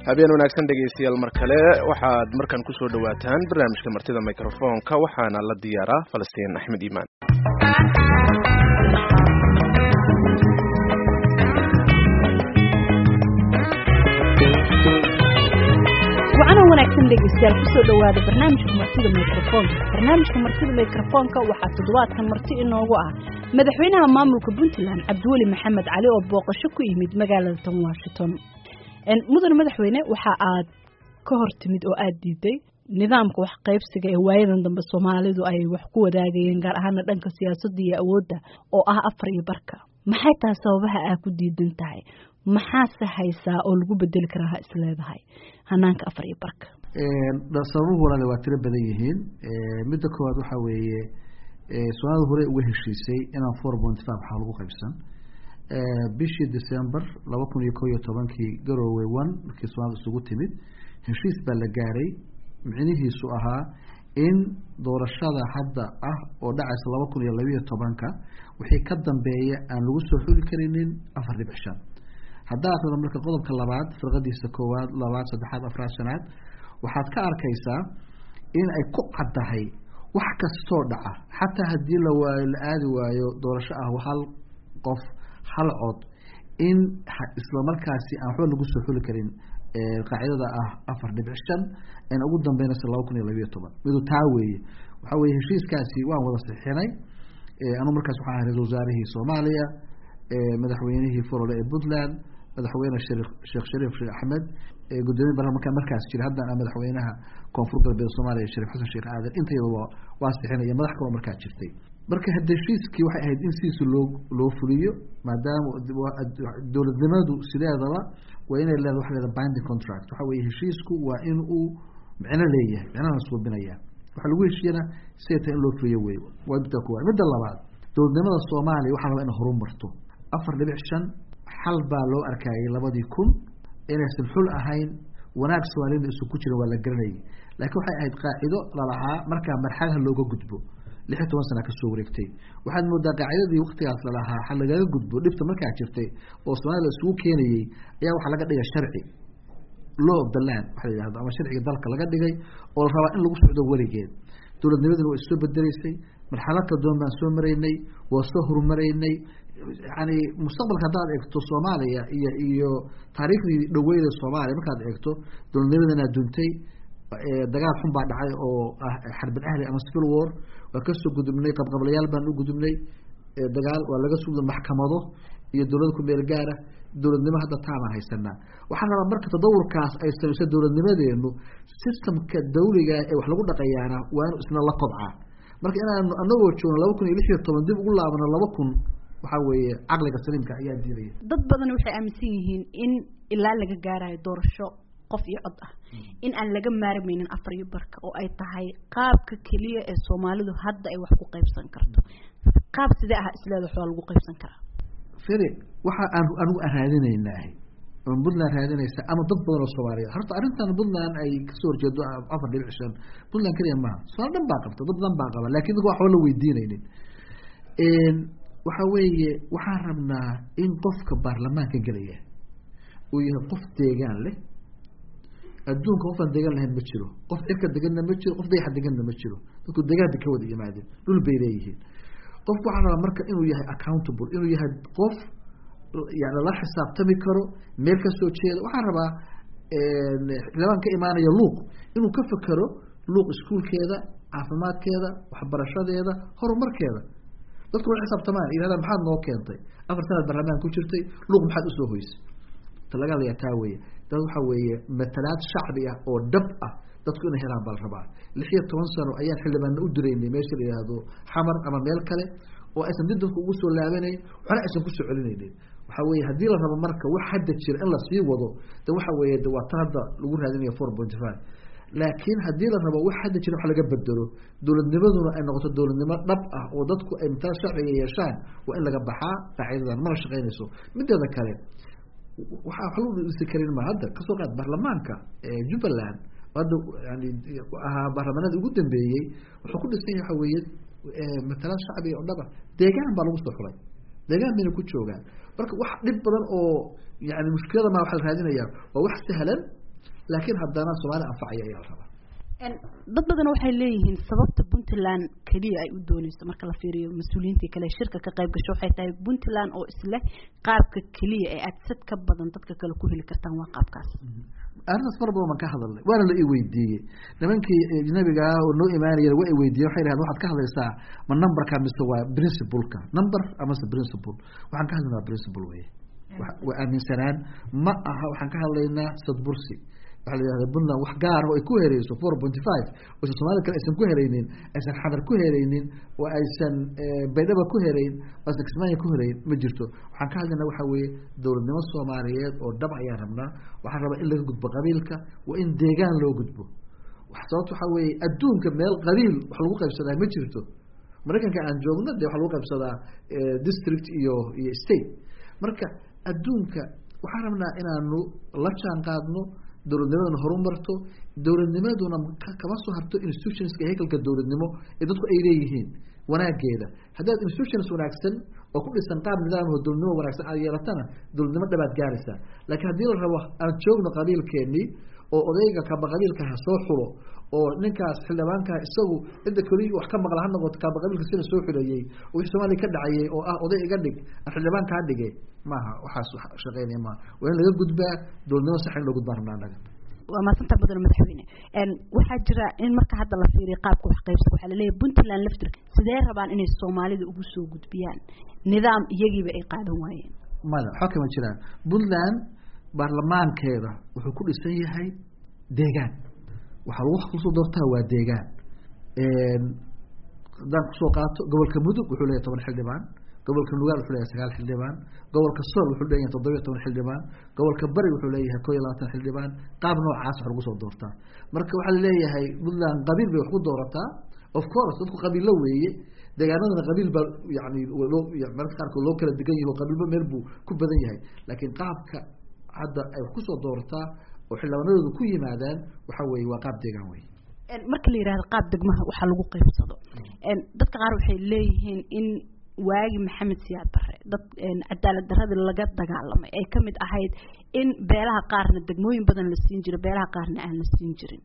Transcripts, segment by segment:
habeen wanaagsan dhegaystayaal mar kale waxaad markaan kusoo dhawaataan barnaamijka martida microfoonka waxaana la diyaaraa falastiin axmed iimaan wacana wanaagsan dhegeystayaal kusoo dhawaada barnaamijka martida microfoonka barnaamijka martida microfoonka waxaa toddobaadkan marti inoogu ah madaxweynaha maamulka puntland cabdiweli maxamed cali oo booqasho ku yimid magaalada tan washington mudan madaxweyne waxa aad ka hor timid oo aada diiday nidaamka wax qaybsiga ee waayadan dambe soomaalidu ay wax ku wadaagayeen gaar ahaana dhanka siyaasadda iyo awoodda oo ah afar iyo barka maxay tahay sababaha aad ku diidan tahay maxaase haysaa oo lagu bedeli karaa ha isleedahay hanaanka afar iyo barka sababuhu walaale waa tiro badan yihiin midda koowaad waxaa weeye soomaalida hore uga heshiisay inaan four point five waxaa lagu qaybsan bishii december laba kun iyo kow iyo tobankii garowe one markii soomaalida isugu timid heshiis baa la gaaray micnihiisu ahaa in doorashada hadda ah oo dhacaysa laba kun iyo labiiyo tobanka wixii ka dambeeya aan lagu soo xuli karinin afar dhibic shan haddaa akrida marka qodobka labaad firqadiisa koowaad labaad saddexaad afraad shanaad waxaad ka arkaysaa in ay ku caddahay wax kastoo dhaca xataa haddii la waayo la aadi waayo doorasho ah hal qof hal cod in islamarkaasi aan waxba lagu soo xuli karin qaacidada ah afar dhibic shan n ugu dambeynaysa laba kun iyo labiiyo toban midu taa weeye waxaa weye heshiiskaasi waan wada sixinay anu markaas waxaan ahay ra-isul wasaarihii soomaaliya madaxweynihii forole ee puntland madaxweyne sheekh shariif sheekh axmed gudoomiye baarlamanka markaas jira haddana madaxweynaha koonfur galbeed soomaaliya shariif xasan sheekh aadan intayadaba waa sixinaya madax kaloo markaa jirtay marka heshiiskii waxay ahayd in sidiisa loo loo fuliyo maadaama dowladnimadu sideedaba waa inay leeda waxa leeda binding contract waxa weye heshiisku waa in uu micno leeyahay micnahana suubinaya waxa lagu heshiiyana siday tahay in loo fuliyo wey waa midda kuwaad midda labaad dowladnimada soomaaliya waxaa rabaa inay horumarto afar dhibic shan xal baa loo arkayay labadii kun inaysan xul ahayn wanaag soomaaliyana isu ku jiran waa la garanayay laakiin waxay ahayd qaacido lalahaa markaa marxalaha looga gudbo lix iyo toban sana kasoo wareegtay waxaad moodaa qaacidadii waktigaas lalahaa ha lagaga gudbo dhibta markaa jirtay oo soomaalida la isugu keenayey ayaa waxaa laga dhigay sharci law of the land waxa la yihahdo ama sharciga dalka laga dhigay oo la rabaa in lagu socdo weligeed dowladnimaduna waa isoo bedeleysay marxalad kadoon baan soo maraynay waa soo horumaraynay yani mustaqbalka haddaad eegto soomaaliya iyo iyo taariikhdii dhaweyda soomaaliya markaad eegto dowladnimadana duntay dagaal xun baa dhacay oo ah xarbin ahli ama civil war waa kasoo gudubnay qabqablayaal baan u gudubnay dagaal waa laga sugda maxkamado iyo dowlada ku meel gaara dowladnimo hadda taamaan haysanaa waxaa rabaa marka tadawurkaas ay samayso dowladnimadeenu systemka dawliga ee wax lagu dhaqayaana waa inu isna la kobcaa marka inaanu anagoo joogno laba kun iyo lix iyo toban dib ugu laabano laba kun waxaa weeye caqliga saliimka ayaa diidaya dad badan waxay aaminsan yihiin in ilaa laga gaarayo doorasho qof iyo cod ah in aan laga maarmaynin afar iyo barka oo ay tahay qaabka keliya ee soomaalidu hadda ay wax ku qaybsan karto qaab sidee ah isleeda wax waa lagu qaybsan karaa fere waxa aan anigu aan raadinaynaahay ama puntland raadinaysa ama dad badan oo soomaaliyeed horta arrintan puntland ay kasoo horjeedo afar dhibic shan puntland keliya maaha somaali dhan baa qabta dad badan baa qaba lakin dadka waxba la weydiinaynin waxa weeye waxaan rabnaa in qofka baarlamaanka gelaya uu yahay qof deegaan leh adduunka qofaan degan lahayn ma jiro qof cirka deganna ma jiro qof dayaxa deganna ma jiro dadku degaanka ka wada yimaadeen dhul bay leeyihiin qofku waxaa rabaa marka inuu yahay accountable inuu yahay qof yani la xisaabtami karo meel ka soo jeeda waxaan rabaa xildhibaan ka imaanaya luuq inuu ka fekero luuq iskuulkeeda caafimaadkeeda waxbarashadeeda horumarkeeda dadku waa xisaabtamaan yihahda maxaad noo keentay afar sanaad barlamaan ku jirtay luuq maxaad usoo hoysay ta laga hadlayaa taa weeye dad waxaa weeye matalaad shacbi ah oo dhab ah dadku inay helaan baa la rabaa lix iyo toban sano ayaan xildhibaanna u diraynay meesha la yihahdo xamar ama meel kale oo aysan dib dadku ugu soo laabanayn waxna aysan kusoo celinaynin waxa weye haddii la rabo marka wax hadda jira in lasii wado de waxa weeye de waa ta hadda lagu raadinaya four point five laakiin haddii la rabo wax hadda jira wax laga bedelo dowladnimaduna ay noqoto dowladnimo dhab ah oo dadku ay matala sharciga yeeshaan waa in laga baxaa qaacidadan mana shaqeynayso mideeda kale waxaa wax lagu dhisi karin ma hadda kasoo qaad baarlamaanka jubbaland hadda yani ahaa baarlamaanada ugu dambeeyey wuxuu ku dhisan yahay waxa weeye matalaad shacbiga oo dhaba deegaan baa lagu soo xulay deegaan bayna ku joogaan marka wax dhib badan oo yani mushkilada ma waxa la raadinaya waa wax sahlan laakiin haddana soomaali anfacaya ayaa la rabaa dad badan waxay leeyihiin sababta puntland keliya ay u dooneyso marka la fiiriyo mas-uuliyiintii kale shirka ka qayb gasho waxay tahay puntland oo isleh qaabka keliya ee aad sad ka badan dadka kale ku heli kartaan waa qaabkaas arrintaas mar badan baan ka hadalnay waana la i weydiiyey nimankii ajnabiga ah oo noo imaanaya waa i weydiiyen waxay dhahdeen waxaad ka hadlaysaa ma numberka mise waa principleka number amase principle waxaan ka hadlaynaa principle weye waa aaminsanaan ma aha waxaan ka hadlaynaa sadbursi waxaa la yihahda puntland wax gaar oo ay ku hereyso four pointy five oysan soomaalida kale aysan ku hereynin aysan xadar ku hereynin oo aysan baydhaba ku herayn oo aysan kismaayo ku herayn ma jirto waxaan ka hadlaynaa waxaa weeye dowladnimo soomaaliyeed oo dhab ayaan rabnaa waxaan rabaa in laga gudbo qabiilka waa in deegaan loo gudbo sababto waxaa weeye adduunka meel qabiil wax lagu qaybsadaa ma jirto maraykanka aan joogno dee waxaa lagu qaybsadaa district iyo iyo state marka adduunka waxaan rabnaa inaanu la jaan qaadno dowladnimaduna horumarto dowladnimaduna kama soo harto institutionska hekelka dowladnimo ee dadku ay leeyihiin wanaageeda haddaad institutions wanaagsan oo ku dhisan qaab nidaamho dowladnimo wanaagsan aad yeelatana dowladnimo dhabaad gaaraysaa laakiin haddii la rabo aan joogno qabiilkeenii oo odayga kaba qabiilka ha soo xulo oo ninkaas xildhibaankaa isagu cidda keliya wax ka maqla ha noqoto kaba qabiilka sina soo xuleeyey oo wixii soomaaliya ka dhacayay oo ah oday iga dhig aan xildhibaan kaa dhige maaha waxaas shaqeynaya maaha waa in laga gudbaa dowladnimo sax in loo gudbaa rabnaa anaga waa maasanta badan madaxweyne waxaa jira in marka hadda la fiiriyo qaabka wax qaybsa waxaa laleeyahay puntland laftirka sidee rabaan inay soomaalida ugu soo gudbiyaan nidaam iyagiiba ay qaadan waayeen maya waxba kama jiraan puntland baarlamaankeeda wuxuu ku dhisan yahay deegaan waxaa lagu kusoo doortaa waa deegaan haddaan kusoo qaato gobolka mudug wuxuu leeyahay toban xildhibaan gobolka nugaal wuxuu leeyahay sagaal xildhibaan gobolka sool wuxuu leeyahay toddobiyo toban xildhibaan gobolka bari wuxuu leeyahay koo iyo labaatan xildhibaan qaab noocaas wax lagu soo doortaa marka waxaa laleeyahay puntland qabiil bay wax ku doorataa of course dadku qabiillo weeye deegaanadana qabiil baa yani loo mararka qaarkood loo kala degan yahi o qabiilba meel buu ku badan yahay laakiin qaabka hadda ay wax kusoo doorataa oo xildhibaanadooda ku yimaadaan waxa weeye waa qaab deegaan wey marka la yihahdo qaab degmaha waxaa lagu qaybsado dadka qaar waxay leeyihiin in waagi maxamed siyaad bare dad cadaalad daradii laga dagaalamay ay kamid ahayd in beelaha qaarna degmooyin badan la siin jiro beelaha qaarna aan la siin jirin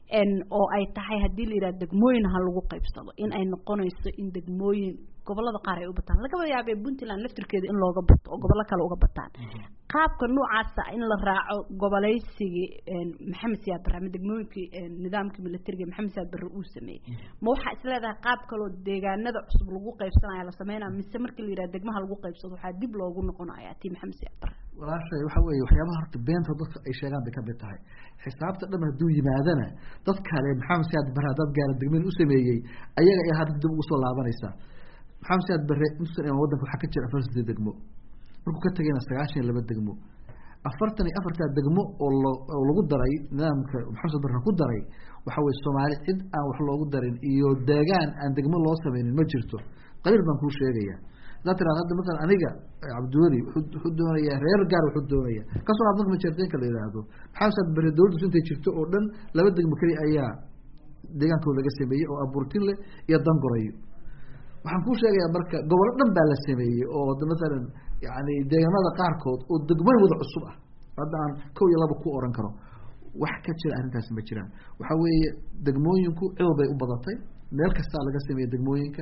oo ay tahay haddii la yihahdo degmooyin ha lagu qaybsado in ay noqonayso in degmooyin gobolada qaar ay u bataan lagaba yaabee puntland laftirkeeda in looga bato oo gobollo kale uga bataan qaabka noocaasa in la raaco goboleysigii maxamed siyaad barre ama degmooyinkii nidaamkii militariga maxamed siyaad barre uu sameeyey ma waxaa isleedahay qaab kaloo deegaanada cusub lagu qaybsanaya la sameynaya mise markii la yidhaha degmaha lagu qaybsado waxaa dib loogu noqonaya tii maxamed siyaad barre walaashay waxa weeye waxyaabaha horta beenta dadka ay sheegaan bay kamid tahay xisaabta dhan hadduu yimaadana dad kale maxamed siyaad barre haddaad gaara degmeen u sameeyey ayaga ay hadda dib ugu soo laabanaysaa maxamed siyaad barre intuusan imaan wadanka waxaa ka jira afar sideed degmo markuu ka tagayna sagaashan iyo laba degmo afartan iyo afartaa degmo oo lo oo lagu daray nidaamka maxamed barre ku daray waxa weye soomaali cid aan wax loogu darin iyo deegaan aan degmo loo sameynin ma jirto qabiil baan kuu sheegaya haddaad tiraado hadda masalan aniga cabdiweli wuxuu doonayaa reer gaar wuxuu doonaya kasoo laab marka majeerteenka la yidhaahdo maxamed siyaad barre dowladdiisu intay jirto oo dhan laba degmo keliya ayaa deegaankooda laga sameeyey oo abuurtinle iyo dangorayo waxaan kuu sheegayaa marka gobollo dhan baa la sameeyey oo masalan yani deegaanada qaarkood oo degmooyin wada cusub ah hadda aan kow iyo laba ku oran karo wax ka jira arrintaasi ma jiraan waxa weeye degmooyinku cil bay u badatay meel kastaa laga sameeyey degmooyinka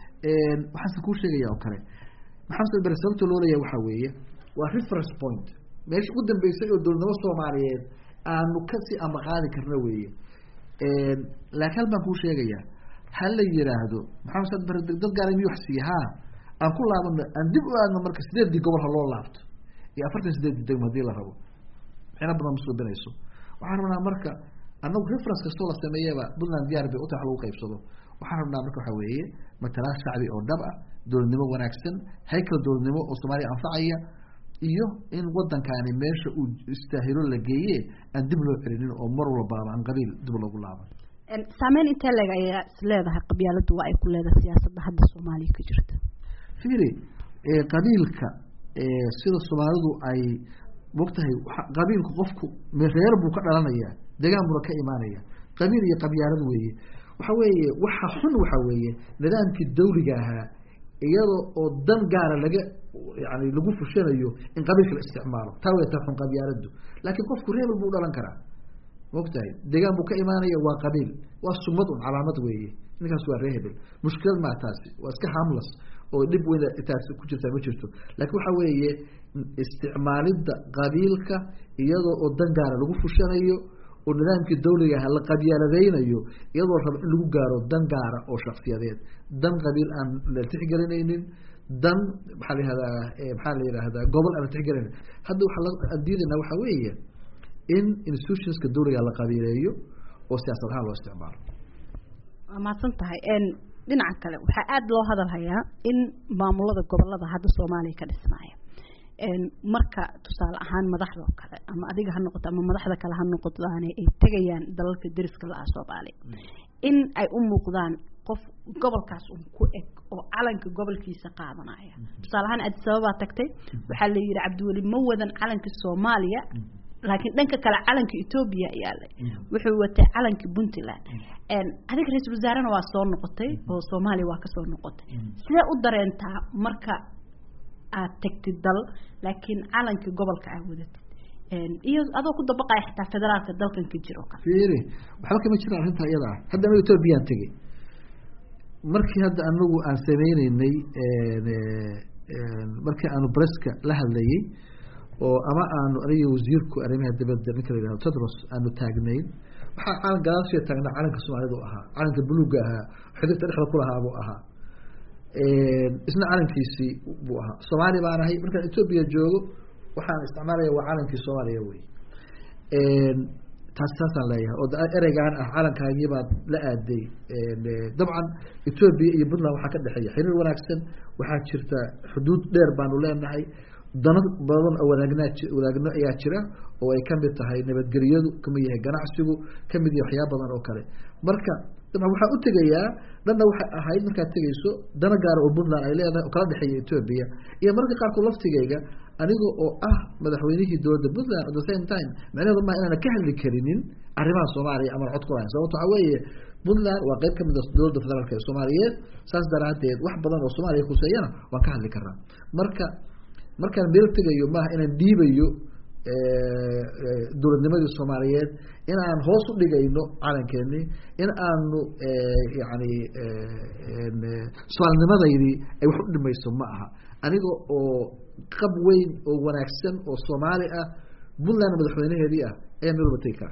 waxaanse kuu sheegaya oo kale maxamed bare sababta loo leeyahay waxaa weeye waa reference point meesha ugu dambeysay oo dowladnimo soomaaliyeed aanu kasii ambaqaadi karno weeye laakiin hal baan kuu sheegayaa ha la yiraahdo maxamed saad bare dad gaara miyu wax siiya ha aan ku laabano aan dib u aadno marka sideedii gobol ha loo laabto iyo afartan sideedii degmo hadii la rabo mixna badan ma suubinayso waxaan rabnaa marka anagu reference kastoo la sameeyaba puntland diyaar bay uta wax lagu qaybsado waxaan rabnaa marka waxa weeye matalaad shacbi oo dhab ah dowladnimo wanaagsan haykal dowladnimo oo soomaaliya anfacaya iyo in wadankaani meesha uu istaahilo la geeye aan dib loo celinin oo mar walbaaba aan qabiil dib loogu laaban saameyn intee leeg ayaa is leedahay qabyaaladu waa ay ku leedahay siyaasadda hadda soomaaliya ka jirta fiiri qabiilka sida soomaalidu ay mogtahay qabiilku qofku reer buu ka dhalanaya degaan buuna ka imaanaya qabiil iyo qabyaalad weeye waxa weeye waxa xun waxa weeye nidaamkii dawliga ahaa iyada oo dan gaara laga yani lagu fushanayo in qabiilka la isticmaalo taa way taa xun qabyaaladu laakiin qofku reebel buu dhalan karaa maogtahay deegaan buu ka imaanaya waa qabiil waa sumad un calaamad weeye ninkaas waa ree hebel mushkilad maa taasi waa iska hamlas oo dhib weyn taas ku jirtaa ma jirto laakiin waxa weeye isticmaalidda qabiilka iyadoo oo dan gaara lagu fushanayo oo nidaamkii dawliga aha la qabyaaladeynayo iyadoo raba in lagu gaaro dan gaara oo shaksiyadeed dan qabiil aan la tixgelinaynin dan maxaa la yihahdaa maxaa la yihahdaa gobol aan la tixgelinayn hadda waxaa diidaynaa waxaa weeye in institutionska dawliga la qabiileeyo oo siyaasad ahaan loo isticmaalo waa mahadsan tahay dhinaca kale waxaa aada loo hadalhayaa in maamulada gobolada hadda soomaaliya ka dhismaya marka tusaale ahaan madaxda oo kale ama adiga ha noqoto ama madaxda kale ha noqodaane ay tegayaan dalalka deriska la-ah soomaaliya in ay u muuqdaan qof gobolkaas un ku eg oo calanka gobolkiisa qaadanaya tusaale ahaan addis ababaa tagtay waxaa la yidhi cabdiweli ma wadan calanka soomaaliya laakiin dhanka kale calanka etoobiya yaalay wuxuu watay calanka puntland adiga ra-iisul wasaarena waa soo noqotay oo soomaaliya waa kasoo noqotay sidee u dareentaa marka aad tagtid dal laakiin calanka gobolka aad wadatid iyo adoo ku dabaqaya xitaa federaalka dalkan ka jiro kale fiiri waxba kama jiraan arrinta iyada ah hadda anaga etoobiyaan tegey markii hadda anagu aan sameyneynay markii aanu breska la hadlayey oo ama aanu aniga wasiirku arrimaha dibadda ninka la yihahdo tedros aanu taagnayn waxaa calan gadaashiya taagnaa calanka soomaalida u ahaa calanka buluga ahaa xidigta dhexda kulahaa buu ahaa isna calankiisii buu ahaa soomaali baan ahay markaan etoobiya joogo waxaan isticmaalaya waa calankii soomaaliya wey taas saasaan leeyahay oo ereygaan ah calankaagii baad la aaday dabcan etoobiya iyo puntland waxaa ka dhexeeya xiriir wanaagsan waxaa jirta xuduud dheer baanu leenahay dano badan oo wanaagnaa wanaagno ayaa jira oo ay kamid tahay nabadgelyadu kamid yahay ganacsigu kamid yahay waxyaaba badan oo kale marka dabcan waxaan u tegayaa dhanna waxay ahayd markaad tegayso dana gaara oo puntland ay leedahay oo kala dhexeeya etoobiya iyo marka qaarkood laftigeyga aniga oo ah madaxweynihii dowladda puntland at the same time macnaheedu maa inaana ka hadli karinin arrimaha soomaaliya ama cod ku lahayn sababto waxaa weeye puntland waa qeyb kamid a dowladda federaalk ee soomaaliyeed saas daraadeed wax badan oo soomaaliya khuseeyana waan ka hadli karnaa marka markaan meel tegayo maaha inaan dhiibayo dowladnimadii soomaaliyeed in aan hoos u dhigayno calankeenii in aanu yani soomaalinimadeydii ay wax u dhimayso ma aha aniga oo qab weyn oo wanaagsan oo soomaali ah puntland madaxweynaheedii ah ayaa meel waba tegi karaa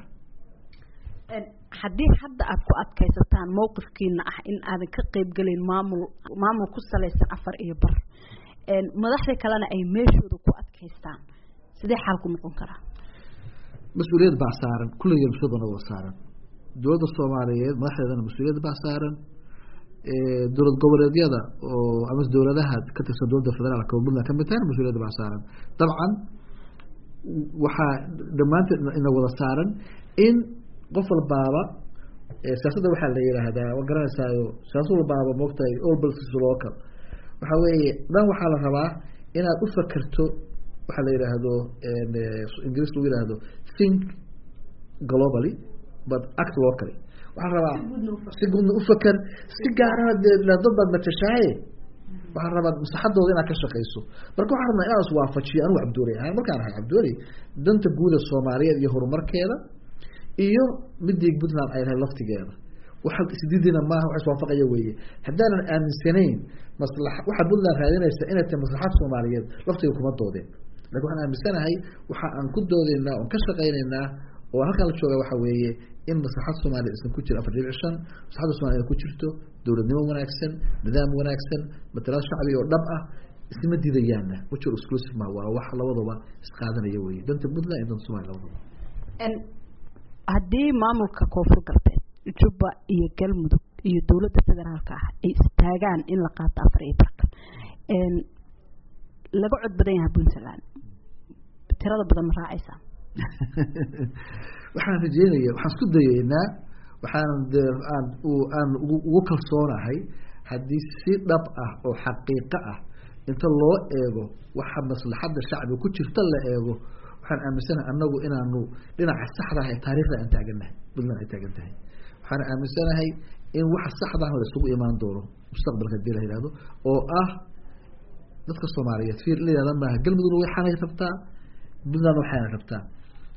haddii hadda aada ku adkaysataan mawqifkiina ah in aadan ka qeybgelin maamul maamul ku salaysan afar iyo bar madaxda kalena ay meeshooda ku adkaystaan sidee xaalku noqon karaa mas-uuliyad baa saaran kulligeen mas-uuliyad baa wada saaran dowladda soomaaliyeed madaxdeedana mas-uuliyad baa saaran dowlad goboleedyada oo ama dowladaha ka tirsan dowladda federaalka oo puntland kamid tahayna mas-uuliyad baa saaran dabcan waxaa dhammaanteed ina wada saaran in qof walbaaba siyaasadda waxaa la yihaahdaa waa garanaysaayo siyaasad walbaaba moogtahay all politics local waxaa weeye dhan waxaa la rabaa inaad u fakerto waxaa la yihaahdo ingiriis lagu yihahdo think globally but act locally waxaa rabaa si guudna ufaker si gaarana dee dad baad matashaaye waxaa rabaa maslaxadooda inaad ka shaqayso marka waxaa rabnaa inaan iswaafajiyo anigu cabdooli ahaan markaan ahay cabdooli danta guuda soomaaliyeed iyo horumarkeeda iyo midii puntland ay lahay laftigeeda waxa isdidina maaha wax iswaafaqaya weeye haddaanan aaminsanayn masla waxaa puntland raadinaysa inay tahay maslaxad soomaaliyeed laftiga kuma doodeen lakin waxaan aaminsanahay waxa aan ku doodeynaa oon ka shaqaynaynaa oo halkaan la jooga waxa weeye in maslaxad soomaaliya isan ku jiro afar dhibic shan maslaxadda soomaliya ku jirto dowladnimo wanaagsan nidaam wanaagsan matalaad shacbi oo dhab ah isma diidayaana wajur exclusive ma waa wax labadaba isqaadanaya weye danta puntland iyo danta somalia labadaba haddii maamulka koonfur galbeed jubba iyo galmudug iyo dowladda federaalka ah ay istaagaan in la qaato afar iyo barka laga cod badan yahay puntland tirada badan ma raacaysaa waxaan rajeynaya waxaan isku dayeynaa waxaan de aan aan ugu kalsoonahay haddii si dhab ah oo xaqiiqo ah inta loo eego waxa maslaxadda shacbiga ku jirta la eego waxaan aaminsanahay anagu inaanu dhinaca saxda ah ee taarikhda aan taagannahay puntland ay taagan tahay waxaan aaminsanahay in waxa saxda ah la isugu imaan doono mustaqbalka hadii la yihahdo oo ah dadka soomaaliyeed fiir la yihahda maaha galmudugna waxaanay rabtaa puntland waxaana rabtaa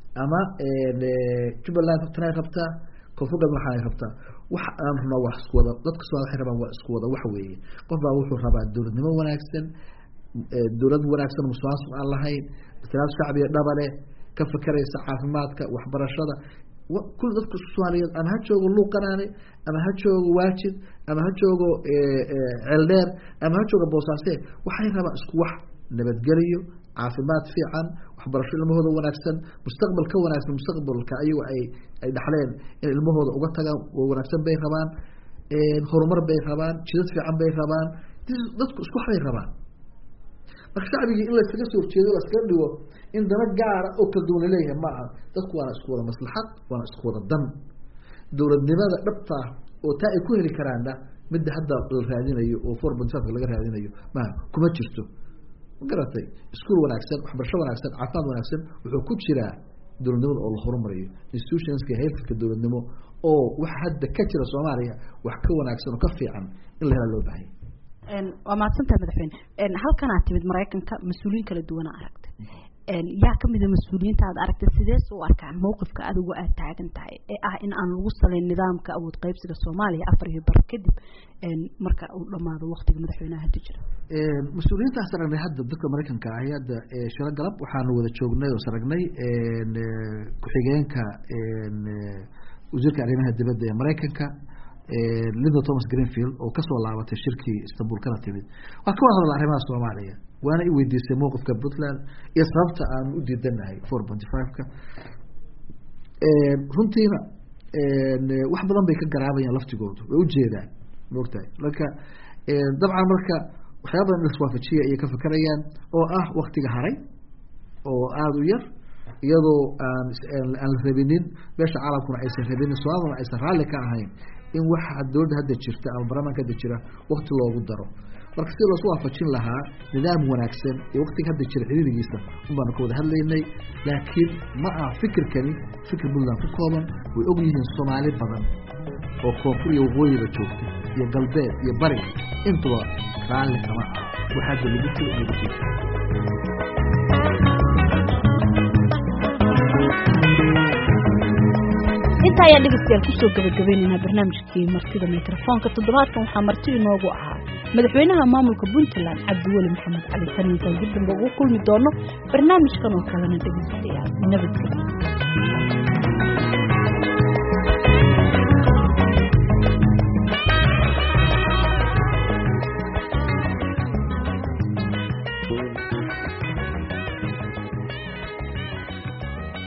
ama jubbaland tanay rabtaa koonfur galbeed waxaanay rabtaa waxa aan rabnaa waa isku wada dadka somalia waxay rabaan waa isku wada waxa weeye qof baa wuxuu rabaa dowladnimo wanaagsan dowlad wanaagsan musuqmaasuq aan lahayn islaam shacbiga dhabale ka fekeraysa caafimaadka waxbarashada kul dadka soomaaliyeed ama ha joogo luuqanaane ama ha joogo waajid ama ha joogo ceeldheer ama ha joogo boosaase waxay rabaan isku wax nabadgeliyo caafimaad fiican waxbarasho ilmahooda wanaagsan mustaqbal ka wanaagsan mustaqbalka ayago ay ay dhaxleen in ilmahooda uga tagaan wanaagsan bay rabaan horumar bay rabaan jidad fiican bay rabaan dadku isku waxbay rabaan marka shacbigii in layskaga soo horjeedo laskaga dhigo in dana gaara oo kala duwan laleeyahay ma aha dadku waana isku wada maslaxad waana isku wada dan dowladnimada dhabtaa oo taa ay ku heli karaanna midda hadda la raadinayo oo four point five laga raadinayo maha kuma jirto ma garatay iskuol wanaagsan waxbarasho wanaagsan caafimaad wanaagsan wuxuu ku jiraa dowladnimada oo la horumariyo institutionska heerkalka dowladnimo oo waxa hadda ka jira soomaaliya wax ka wanaagsan oo ka fiican in la helaa loo baahanya waa mahadsantaha madaxweyne halkanaa timid maraykanka mas-uuliyiin kala duwana aragtay yaa kamida mas-uuliyiinta aad aragtay sidees u arkaan mawqifka adigu aad taagan tahay ee ah in aan lagu salayn nidaamka awood qaybsiga soomaaliya afar iyo bar kadib marka uu dhamaado waktiga madaxweynaha hadda jira mas-uuliyiintaas aragnay hadda dadka maraykanka ahi hadda shiro galab waxaanu wada joognay oo saragnay ku-xigeenka wasiirka arrimaha dibadda ee maraykanka linda thomas greenfield oo kasoo laabatay shirkii istanbul kana timid waa ka wada hadla arrimaha soomaaliya waana i weydiisay mowqifka puntland iyo sababta aanu u diidanahay four ponty five-ka runtiina wax badan bay ka garaabayaan laftigoodu way ujeedaan maogtahay marka dabcan marka waxyaaba badan in laswaafajiya ayay ka fekerayaan oo ah waktiga haray oo aada u yar iyadoo aan aan la rabinin meesha caalamkuna aysan rabinin soomaaliduna aysan raalli ka ahayn in waxa dowladda hadda jirta ama barlamaanka hadda jira wakti loogu daro marka si loosu waafajin lahaa nidaam wanaagsan iyo waktiga hadda jira xiriirigiisa un baanu ka wada hadlaynay laakiin ma aha fikirkani fikir puntland ku kooban way og yihiin soomaali badan oo koonfur iyo waqooyiga joogta iyo galbeed iyo bariga intuba raalli kama aha waxa hadda lagu jiro in lagu jiro intaa ayaan dhegeystayaal kusoo gabagabaynaynaa barnaamijkii martida microfoonka toddobaadkan waxaa marti inoogu ahaa madaxweynaha maamulka puntland cabdiweli maxamed cali taniintaan dib dambe ugu kulmi doono barnaamijkan oo kalena dhegeystayaal nabadgelyo